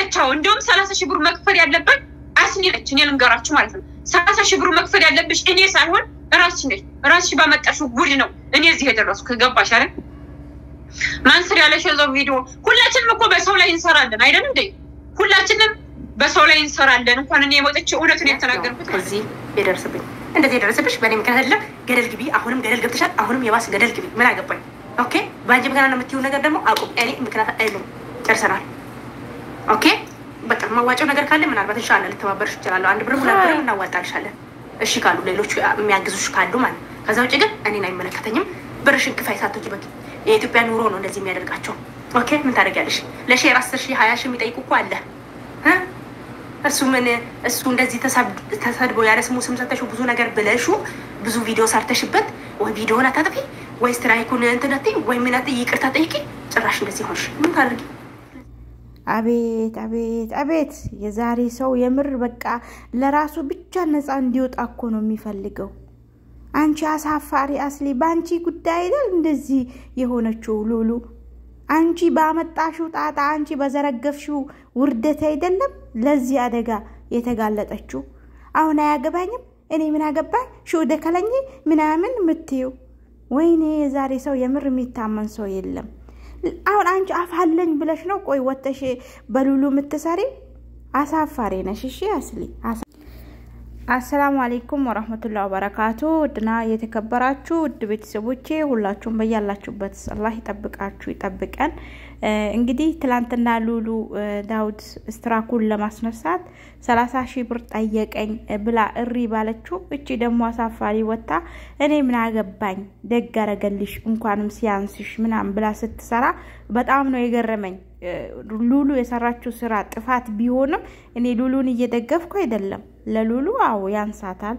ነች። አዎ እንዲሁም ሰላሳ ሺህ ብር መክፈል ያለበት አስኒ ነች። እኔ ልንገራችሁ ማለት ነው። ሰላሳ ሺህ ብር መክፈል ያለብሽ እኔ ሳይሆን ራስሽ ነች። ራስሽ ባመጣሽው ጉድ ነው እኔ እዚህ የደረሱ ከገባሽ አይደል? ማንስር ያለሽ የዛው ቪዲዮ ሁላችንም እኮ በሰው ላይ እንሰራለን አይደል እንዴ? ሁላችንም በሰው ላይ እንሰራለን። እንኳን እኔ የመጠች እውነቱን የተናገርኩት እዚህ የደረሰብኝ እንደዚህ የደረሰብሽ በእኔ ምክንያት አይደለም። ገደል ግቢ። አሁንም ገደል ገብተሻል። አሁንም የባስ ገደል ግቢ። ምን አገባኝ? ኦኬ። በአንቺ ምክንያት ነው የምትይው ነገር ደግሞ አቁም። እኔ ምክንያት አይደለም። ጨርሰናል። ኦኬ። በቃ ማዋጫው ነገር ካለ ምናልባት እንሻላ ልተባበርሽ ይችላለሁ። አንድ ብር ሁለት ብር እናዋጣልሻለን። እሺ ካሉ ሌሎቹ የሚያግዙሽ ካሉ ማለት ከዛ ውጭ ግን እኔን አይመለከተኝም። ብርሽን ክፋይ ሳቶች በቂ የኢትዮጵያ ኑሮ ነው እንደዚህ የሚያደርጋቸው። ኦኬ ምን ታደርጊያለሽ? ለሼር አስር ሺህ ሀያ ሺህ የሚጠይቁ እኮ አለ እ እሱ ምን እሱ እንደዚህ ተሰድቦ ያለ ስሙ ስም ሰተሽው ብዙ ነገር ብለሹ ብዙ ቪዲዮ ሰርተሽበት ወይ ቪዲዮን አታጥፊ ወይ ስትራይኩን እንትን አትይ ወይ ምን አትይ ይቅርታ ጠይቂ። ጭራሽ እንደዚህ ሆንሽ ምን ታደርጊ? አቤት አቤት አቤት! የዛሬ ሰው የምር በቃ ለራሱ ብቻ ነፃ እንዲወጣ እኮ ነው የሚፈልገው። አንቺ አሳፋሪ አስሊ፣ በአንቺ ጉዳይ አይደል እንደዚህ የሆነችው ሉሉ። አንቺ ባመጣሽው ጣጣ፣ አንቺ በዘረገፍሽው ውርደት አይደለም ለዚህ አደጋ የተጋለጠችው። አሁን አያገባኝም እኔ ምን አገባኝ ሾደ ከለኝ ምናምን ምትዩ። ወይኔ የዛሬ ሰው የምር የሚታመን ሰው የለም። አሁን አንቺ አፋለኝ ብለሽ ነው ቆይ ወተሽ በሉሉ የምትሰሪ አሳፋሪ ነሽ። እሺ አስሊ አሰላሙ አሌይኩም ወረህመቱላ ወበረካቱ። ውድና የተከበራችሁ ውድ ቤተሰቦቼ ሁላችሁም በያላችሁበት አላህ ይጠብቃችሁ ይጠብቀን። እንግዲህ ትላንትና ሉሉ ዳውድ ስትራኩን ለማስነሳት ሰላሳ ሺህ ብር ጠየቀኝ ብላ እሪ ባለችው እቺ ደግሞ አሳፋሪ ወታ እኔ ምን አገባኝ ደግ አረገልሽ እንኳንም ሲያንስሽ ምናምን ብላ ስትሰራ በጣም ነው የገረመኝ። ሉሉ የሰራችው ስራ ጥፋት ቢሆንም እኔ ሉሉን እየደገፍኩ አይደለም። ለሉሉ አዎ ያንሳታል፣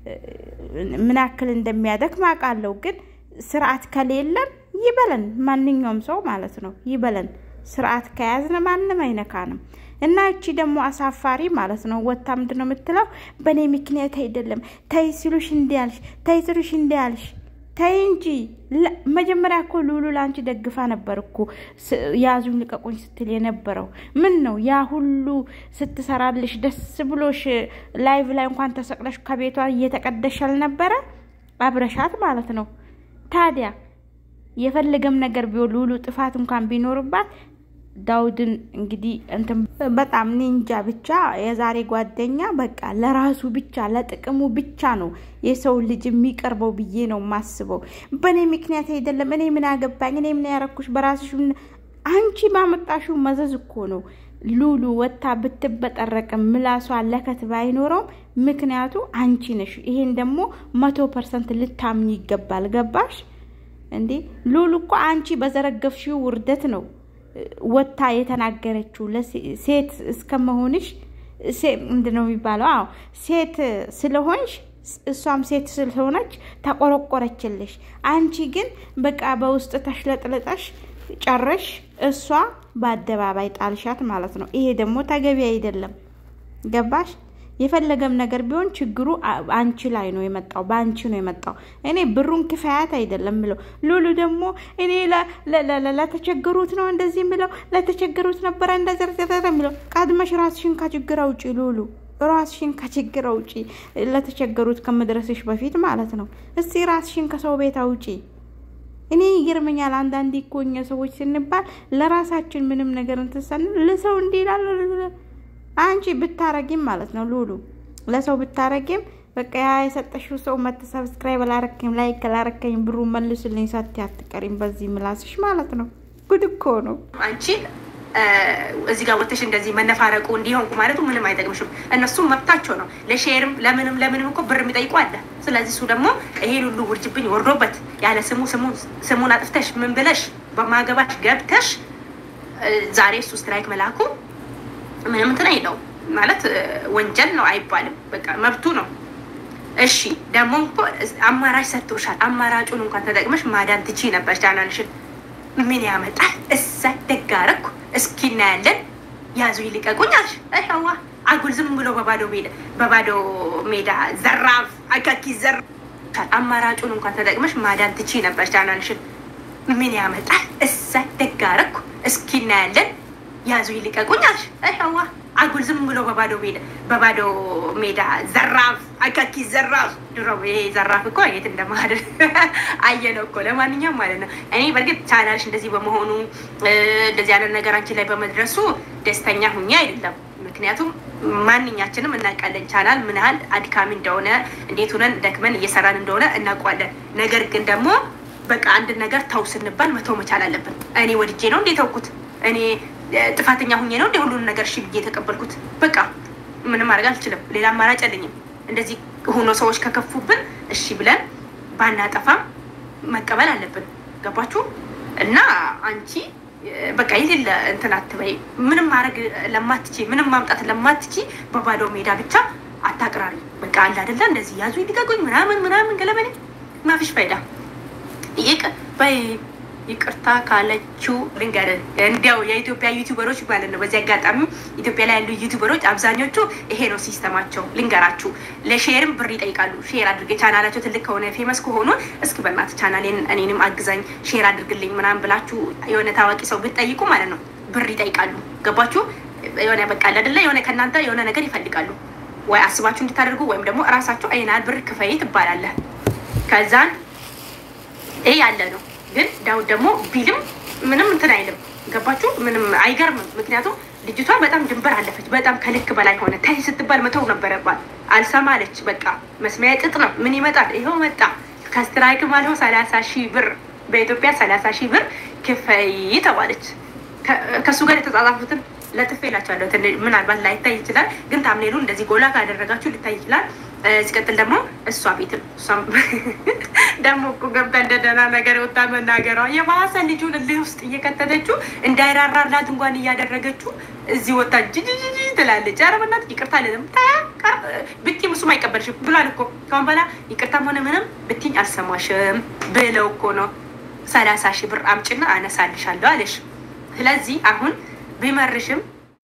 ምን ያክል እንደሚያደክም አውቃለሁ። ግን ስርዓት ከሌለን ይበለን፣ ማንኛውም ሰው ማለት ነው ይበለን። ስርዓት ከያዝን ማንም አይነካንም። እና እቺ ደግሞ አሳፋሪ ማለት ነው ወታ ምንድን ነው የምትለው? በእኔ ምክንያት አይደለም ተይ ሲሉሽ እንዲያልሽ፣ ተይ ሲሉሽ እንዲያልሽ ተይ እንጂ መጀመሪያ እኮ ሉሉ ለአንቺ ደግፋ ነበር እኮ ያዙኝ ልቀቁኝ ስትል የነበረው ምን ነው? ያ ሁሉ ስትሰራልሽ ደስ ብሎሽ ላይቭ ላይ እንኳን ተሰቅለሽ ከቤቷ እየተቀደሽ አልነበረ? አብረሻት ማለት ነው። ታዲያ የፈለገም ነገር ቢሆን ሉሉ ጥፋት እንኳን ቢኖርባት ዳውድን እንግዲህ እንትን በጣም ኒንጃ ብቻ የዛሬ ጓደኛ በቃ ለራሱ ብቻ ለጥቅሙ ብቻ ነው የሰው ልጅ የሚቀርበው ብዬ ነው የማስበው። በእኔ ምክንያት አይደለም። እኔ ምን አገባኝ? እኔ ምን ያረኩሽ? በራስሽ አንቺ ባመጣሽው መዘዝ እኮ ነው ሉሉ ወታ ብትበጠረቅም ምላሷ ለከት ባይኖረውም ምክንያቱ አንቺ ነሽ። ይሄን ደግሞ መቶ ፐርሰንት ልታምኝ ይገባል። ገባሽ እንዴ? ሉሉ እኮ አንቺ በዘረገፍሽው ውርደት ነው ወታ የተናገረችው ሴት እስከመሆንሽ ምንድን ነው የሚባለው? አዎ ሴት ስለሆንሽ እሷም ሴት ስለሆነች ተቆረቆረችልሽ። አንቺ ግን በቃ በውስጥ ተሽለጥልጠሽ ጨረሽ፣ እሷ በአደባባይ ጣልሻት ማለት ነው። ይሄ ደግሞ ተገቢ አይደለም። ገባሽ? የፈለገም ነገር ቢሆን ችግሩ አንቺ ላይ ነው የመጣው፣ በአንቺ ነው የመጣው። እኔ ብሩን ክፋያት አይደለም ምለው። ሉሉ ደግሞ እኔ ለተቸገሩት ነው እንደዚህ ምለው፣ ለተቸገሩት ነበረ እንደዘርዘረ ምለው። ቀድመሽ ራስሽን ከችግር አውጪ ሉሉ፣ ራስሽን ከችግር አውጪ፣ ለተቸገሩት ከመድረስሽ በፊት ማለት ነው። እስቲ ራስሽን ከሰው ቤት አውጪ። እኔ ይገርመኛል። አንዳንዴ እኮ እኛ ሰዎች ስንባል ለራሳችን ምንም ነገር እንትሰን ለሰው እንዲህ ይላል አንቺ ብታረጊም ማለት ነው ሉሉ ለሰው ብታረጊም በቃ ያ የሰጠሽው ሰው መት ሰብስክራይብ አላረከኝ ላይክ አላረከኝ ብሩ መልስልኝ ሳት አትቀሪም በዚህ ምላስሽ ማለት ነው። ጉድ እኮ ነው። አንቺ እዚህ ጋር ወጥተሽ እንደዚህ መነፋረቁ እንዲሆንኩ ማለቱ ምንም አይጠቅምሽም። እነሱም መብታቸው ነው። ለሼርም ለምንም ለምንም እኮ ብር የሚጠይቁ አለ። ስለዚህ እሱ ደግሞ ይሄን ሁሉ ውርጅብኝ ወርዶበት ያለ ስሙ ስሙን አጥፍተሽ ምን ብለሽ በማገባሽ ገብተሽ ዛሬ እሱ ስትራይክ መላኩ ምንም እንትን አይለውም ማለት ወንጀል ነው አይባልም። በቃ መብቱ ነው። እሺ ደግሞ እኮ አማራጭ ሰጥቶሻል። አማራጩን እንኳን ተጠቅመሽ ማዳን ትቺ ነበር። ቻናልሽን ምን ያመጣል? እዛ ደጋረኩ እስኪ እናያለን። ያዙ ይልቀቁኝ አልሽ። ይኸዋ አጉል ዝም ብሎ በባዶ ሜዳ በባዶ ሜዳ ዘራፍ አካኪ ዘራ አማራጩን እንኳን ተጠቅመሽ ማዳን ትቺ ነበር። ቻናልሽን ምን ያመጣል? እዛ ደጋረኩ እስኪ እናያለን ያዙ ይልቀቁኝ አልሽ። ይኸዋ አጉል ዝም ብሎ በባዶ ሜዳ በባዶ ሜዳ ዘራፍ አካኪ ዘራፍ። ድሮ ይሄ ዘራፍ እኮ የት እንደማድር አየነው እኮ። ለማንኛውም ማለት ነው እኔ በእርግጥ ቻናልሽ እንደዚህ በመሆኑ እንደዚህ አይነት ነገር አንቺ ላይ በመድረሱ ደስተኛ ሁኜ አይደለም። ምክንያቱም ማንኛችንም እናውቃለን ቻናል ምን ያህል አድካሚ እንደሆነ እንዴት ሆነን ደክመን እየሰራን እንደሆነ እናውቋለን። ነገር ግን ደግሞ በቃ አንድ ነገር ተው ስንባል መተው መቻል አለብን። እኔ ወድጄ ነው እንዴ ተውኩት? እኔ ጥፋተኛ ሁኜ ነው እንደ ሁሉን ነገር እሺ ብዬ የተቀበልኩት? በቃ ምንም ማድረግ አልችልም። ሌላ አማራጭ የለኝም። እንደዚህ ሆኖ ሰዎች ከከፉብን እሺ ብለን ባናጠፋም መቀበል አለብን። ገባችሁ? እና አንቺ በቃ የሌለ እንትን አትበይ። ምንም ማድረግ ለማትቺ ምንም ማምጣት ለማትቺ በባዶ ሜዳ ብቻ አታቅራሪ። በቃ አለ አይደለ እንደዚህ ያዙ ይልቀቁኝ ምናምን ምናምን ገለመኔ ማፊሽ ፋይዳ ይቅ በይ ይቅርታ ካለችው ልንገርህ፣ እንዲያው የኢትዮጵያ ዩቲዩበሮች ማለት ነው። በዚህ አጋጣሚ ኢትዮጵያ ላይ ያሉ ዩቲዩበሮች አብዛኞቹ ይሄ ነው ሲስተማቸው። ልንገራችሁ፣ ለሼርም ብር ይጠይቃሉ። ሼር አድርገ ቻናላቸው ትልቅ ከሆነ ፌመስ ከሆኑ እስኪ በእናትህ ቻናሌን እኔንም አግዛኝ ሼር አድርግልኝ ምናምን ብላችሁ የሆነ ታዋቂ ሰው ብትጠይቁ ማለት ነው ብር ይጠይቃሉ። ገባችሁ? የሆነ በቃ አይደለ የሆነ ከእናንተ የሆነ ነገር ይፈልጋሉ። ወይ አስባችሁ እንድታደርጉ ወይም ደግሞ እራሳቸው አይናል ብር ክፈይ ትባላለህ። ከዛን ይሄ ያለ ነው ግን ዳውድ ደግሞ ቢልም ምንም እንትን አይልም። ገባችሁ? ምንም አይገርምም። ምክንያቱም ልጅቷ በጣም ድንበር አለፈች። በጣም ከልክ በላይ ሆነ። ታይ ስትባል መተው ነበረባት። አልሰማለች። በቃ መስሚያ ጥጥ ነው። ምን ይመጣል? ይኸው መጣ። ከስትራይክ ማለው ሰላሳ ሺህ ብር በኢትዮጵያ ሰላሳ ሺህ ብር ክፈይ ተባለች። ከእሱ ጋር የተጻጻፉትን ለጥፌላቸዋለሁ። ምናልባት ላይታይ ይችላል፣ ግን ታምሌሉ እንደዚህ ጎላ ካደረጋችሁ ሊታይ ይችላል። ሲቀጥል ደግሞ እሷ ቤትም እሷም ደግሞ እኮ ገብታ እንደ ደህና ነገር ወጣ መናገሯ የባሰ ልጁን እልህ ውስጥ እየከተተችው እንዳይራራላት እንኳን እያደረገችው እዚህ ወጣ ጅጅጅ ትላለች። ኧረ በእናትህ ይቅርታ ልንም ብቲም እሱም አይቀበልሽም ብሏል እኮ ከአሁን በኋላ ይቅርታም ሆነ ምንም ብቲኝ አልሰማሽም ብለው እኮ ነው ሰላሳ ሺህ ብር አምጭና አነሳልሻለሁ አለሽ። ስለዚህ አሁን ቢመርሽም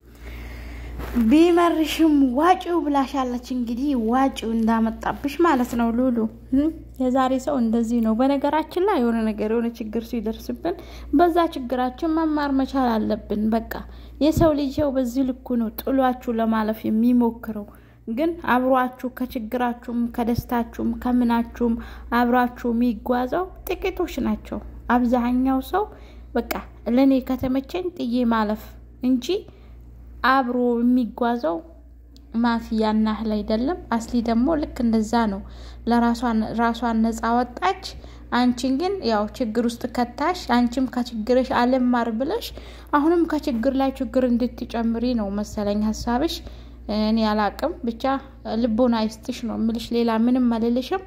ቢመርሽም ዋጪው ብላሻለች። እንግዲህ ዋጪው እንዳመጣብሽ ማለት ነው ሉሉ። የዛሬ ሰው እንደዚህ ነው። በነገራችን ላይ የሆነ ነገር የሆነ ችግር ሲደርስብን በዛ ችግራችን መማር መቻል አለብን። በቃ የሰው ልጅ ሰው በዚህ ልኩ ነው ጥሏችሁ ለማለፍ የሚሞክረው። ግን አብሯችሁ ከችግራችሁም ከደስታችሁም ከምናችሁም አብሯችሁ የሚጓዘው ጥቂቶች ናቸው። አብዛኛው ሰው በቃ ለእኔ ከተመቸኝ ጥዬ ማለፍ እንጂ አብሮ የሚጓዘው ማፊያና እህል አይደለም። አስሊ ደግሞ ልክ እንደዛ ነው። ለራሷን ነፃ ወጣች። አንቺን ግን ያው ችግር ውስጥ ከታሽ። አንቺም ከችግርሽ አልማር ብለሽ አሁንም ከችግር ላይ ችግር እንድትጨምሪ ነው መሰለኝ ሀሳብሽ። እኔ አላቅም። ብቻ ልቦና ይስጥሽ ነው የምልሽ። ሌላ ምንም አልልሽም።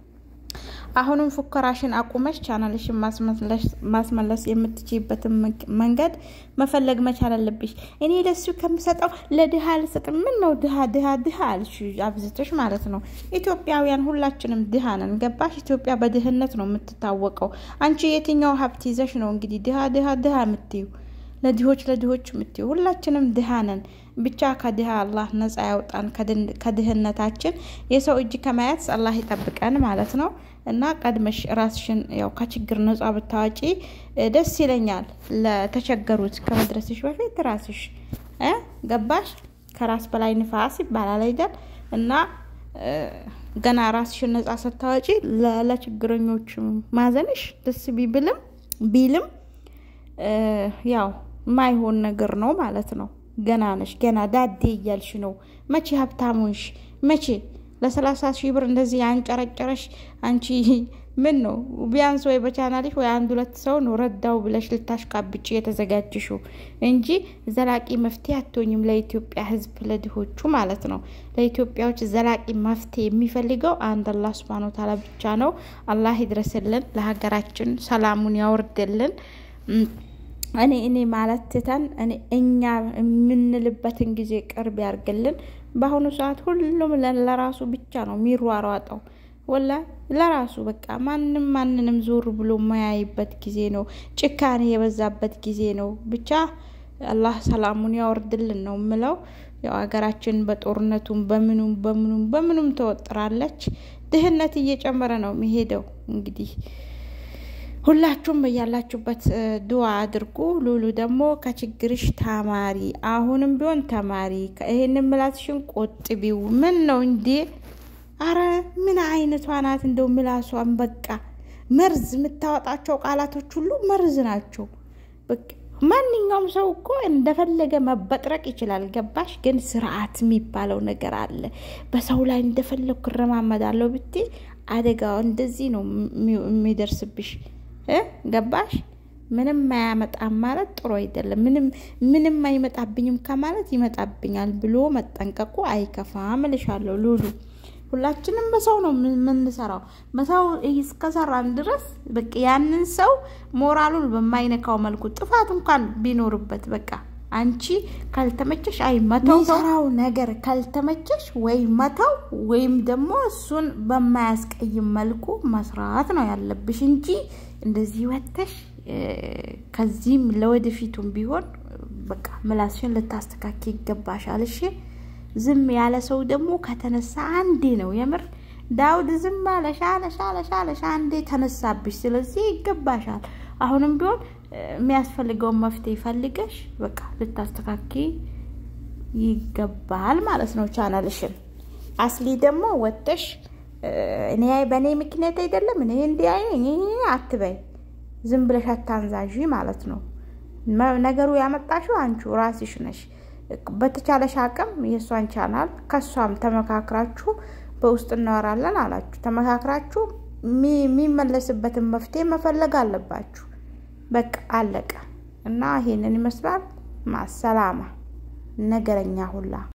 አሁንም ፉከራሽን አቁመሽ ቻናልሽን ማስመለስ የምትችይበትን መንገድ መፈለግ መቻል አለብሽ። እኔ ለሱ ከምሰጠው ለድሃ አልሰጥም። ምን ነው ድሃ ድሃ ድሃ አልሽ አብዝተሽ ማለት ነው። ኢትዮጵያውያን ሁላችንም ድሃ ነን። ገባሽ? ኢትዮጵያ በድህነት ነው የምትታወቀው። አንቺ የትኛው ሀብት ይዘሽ ነው እንግዲህ ድሃ ድሃ ድሃ የምትዩ? ለድሆች ለድሆች የምትዩ ሁላችንም ድሃ ነን። ብቻ ከድሃ አላህ ነጻ ያውጣን ከድህነታችን። የሰው እጅ ከማየት አላህ ይጠብቀን ማለት ነው። እና ቀድመሽ ራስሽን ያው ከችግር ነጻ ብታዋጪ ደስ ይለኛል። ለተቸገሩት ከመድረስሽ በፊት ራስሽ ገባሽ? ከራስ በላይ ንፋስ ይባላል አይደል? እና ገና ራስሽን ነጻ ስታወጪ ለችግረኞች ማዘንሽ ደስ ቢብልም ቢልም ያው ማይሆን ነገር ነው ማለት ነው። ገና ነሽ፣ ገና ዳዴ እያልሽ ነው። መቼ ሀብታሙንሽ መቼ ለሰላሳ ሺህ ብር እንደዚህ አንጨረጨረሽ አንቺ ምን ነው? ቢያንስ ወይ በቻናልሽ ወይ አንድ ሁለት ሰው ነው ረዳው ብለሽ ልታሽቃብጭ የተዘጋጅሽው እንጂ ዘላቂ መፍትሄ አትሆኝም ለኢትዮጵያ ሕዝብ ለድሆቹ ማለት ነው። ለኢትዮጵያዎች ዘላቂ መፍትሄ የሚፈልገው አንድ አላህ ሱብሃነሁ ወተዓላ ብቻ ነው። አላህ ይድረስልን፣ ለሀገራችን ሰላሙን ያወርድልን። እኔ እኔ ማለት ትተን እኔ እኛ የምንልበትን ጊዜ ቅርብ ያርግልን። በአሁኑ ሰዓት ሁሉም ለራሱ ብቻ ነው የሚሯሯጠው። ወላ ለራሱ በቃ ማንም ማንንም ዞር ብሎ የማያይበት ጊዜ ነው። ጭካኔ የበዛበት ጊዜ ነው። ብቻ አላህ ሰላሙን ያወርድልን ነው ምለው። ያው ሀገራችን በጦርነቱም በምኑም በምኑም በምኑም ተወጥራለች። ድህነት እየጨመረ ነው የሚሄደው እንግዲህ ሁላችሁም በያላችሁበት ድዋ አድርጉ። ሉሉ ደግሞ ከችግርሽ ተማሪ፣ አሁንም ቢሆን ተማሪ። ይሄን ምላስሽን ቆጥቢው። ምን ነው እንዴ? አረ ምን አይነቷ ናት እንደው ምላሷን በቃ መርዝ የምታወጣቸው ቃላቶች ሁሉ መርዝ ናቸው። በቃ ማንኛውም ሰው እኮ እንደፈለገ መበጥረቅ ይችላል። ገባሽ? ግን ስርዓት የሚባለው ነገር አለ። በሰው ላይ እንደፈለግኩ እረማመዳለሁ ብትይ አደጋው እንደዚህ ነው የሚደርስብሽ። ገባሽ? ምንም አያመጣም ማለት ጥሩ አይደለም። ምንም ምንም አይመጣብኝም ከማለት ይመጣብኛል ብሎ መጠንቀቁ አይከፋም እልሻለሁ ሉሉ። ሁላችንም በሰው ነው የምንሰራው። በሰው እስከሰራን ድረስ በቃ ያንን ሰው ሞራሉን በማይነካው መልኩ ጥፋት እንኳን ቢኖርበት በቃ አንቺ ካልተመቸሽ አይ መተው ሰራው ነገር ካልተመቸሽ ወይ መተው ወይም ደግሞ እሱን በማያስቀይም መልኩ መስራት ነው ያለብሽ እንጂ እንደዚህ ወተሽ ከዚህም ለወደፊቱም ቢሆን በቃ ምላስሽን ልታስተካኪ ይገባሻል። እሺ ዝም ያለ ሰው ደግሞ ከተነሳ አንዴ ነው የምር ዳውድ ዝም አለሽ አለሽ አለሽ አለሽ አንዴ ተነሳብሽ። ስለዚህ ይገባሻል። አሁንም ቢሆን የሚያስፈልገውን መፍትሄ ፈልገሽ በቃ ልታስተካኪ ይገባል ማለት ነው ቻናልሽን። አስሊ ደግሞ ወጥተሽ እኔ በእኔ ምክንያት አይደለም እኔ እንዲህ አትበይ፣ ዝም ብለሽ አታንዛዥ ማለት ነው። ነገሩ ያመጣሽው አንቺ ራስሽ ነሽ። በተቻለሽ አቅም የእሷን ቻናል ከእሷም ተመካክራችሁ በውስጥ እናወራለን አላችሁ። ተመካክራችሁ የሚመለስበትን መፍትሄ መፈለግ አለባችሁ። በቃ አለቀ እና ይሄንን ይመስላል። ማሰላማ ነገረኛ ሁላ